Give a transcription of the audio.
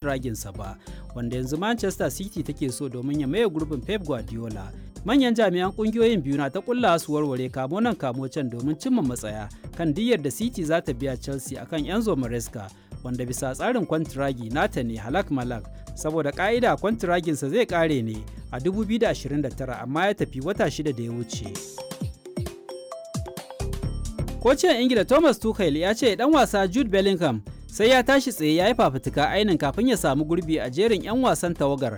kwantiraginsa ba wanda yanzu manchester city take so domin ya maye gurbin pep guardiola manyan jami'an kungiyoyin biyu na ta kulla su warware kamo nan kamo can domin cimma matsaya kan diyyar da city za ta biya chelsea akan enzo maresca wanda bisa tsarin kwantiragi nata ne halak malak saboda ka'ida kwantiraginsa zai kare ne a 2029 amma ya tafi wata shida da ya wuce kocin ingila thomas tuchel ya ce dan wasa jude bellingham sai ya tashi tsaye ya yi fafutuka ainin kafin ya samu gurbi a jerin 'yan wasan tawagar